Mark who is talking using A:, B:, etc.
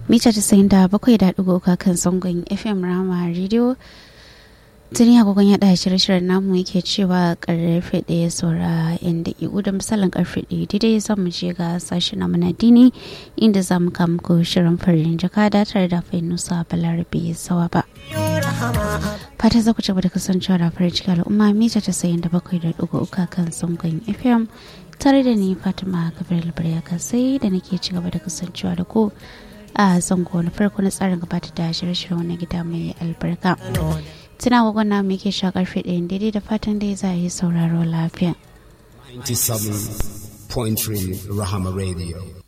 A: mita tasa'in da bakwai da ɗigo kan zangon fm rama radio tuni agogon yaɗa shirye-shiryen namu yake cewa karfe ɗaya saura yan daƙiƙu da misalin karfe ɗaya daidai za mu je ga sashi na manadini inda za mu kama ko shirin farin jaka da tare da fainusa balarabe sawa ba fata za ku ci da kasancewa da farin ciki al'umma mita tasa'in da bakwai da ɗigo uka kan zangon fm tare da ni fatima gabriel barya sai da nake ci gaba da kasancewa da ku a zango na farko na tsarin gabatar da shirye-shiryen wani gida mai albarka tuna gwagwan namu yake sha karfe ɗayan daidai da fatan dai za a yi sauraro lafiya
B: 97.3 Rahama Radio.